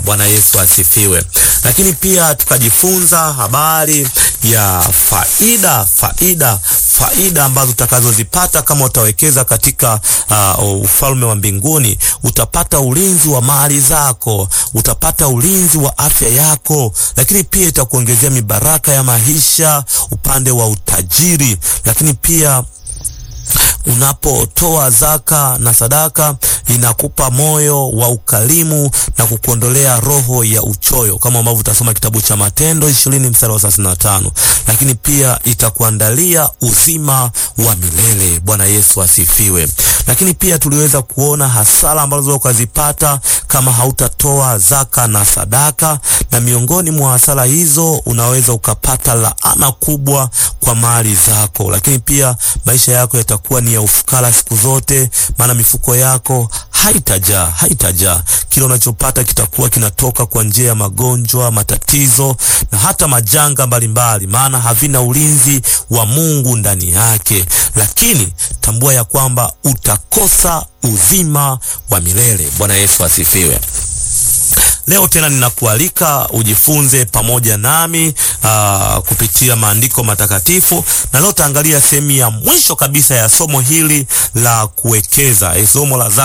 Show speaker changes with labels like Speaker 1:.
Speaker 1: Bwana Yesu asifiwe. Lakini pia tukajifunza habari ya faida faida faida ambazo utakazozipata kama utawekeza katika uh, ufalme wa mbinguni. Utapata ulinzi wa mali zako, utapata ulinzi wa afya yako, lakini pia itakuongezea mibaraka ya maisha upande wa utajiri, lakini pia unapotoa zaka na sadaka inakupa moyo wa ukarimu na kukuondolea roho ya uchoyo, kama ambavyo utasoma kitabu cha Matendo ishirini mstari wa thelathini na tano. Lakini pia itakuandalia uzima wa milele. Bwana Yesu asifiwe. Lakini pia tuliweza kuona hasara ambazo ukazipata kama hautatoa zaka na sadaka, na miongoni mwa hasara hizo unaweza ukapata laana kubwa kwa mali zako, lakini pia maisha yako yatakuwa ni ya ufukara siku zote, maana mifuko yako haitajaa haitajaa. Kile unachopata kitakuwa kinatoka kwa njia ya magonjwa, matatizo na hata majanga mbalimbali, maana havina ulinzi wa Mungu ndani yake. Lakini tambua ya kwamba utakosa uzima wa milele. Bwana Yesu asifiwe. Leo tena ninakualika ujifunze pamoja nami aa, kupitia maandiko matakatifu, na leo taangalia sehemu ya mwisho kabisa ya somo hili la kuwekeza, somo la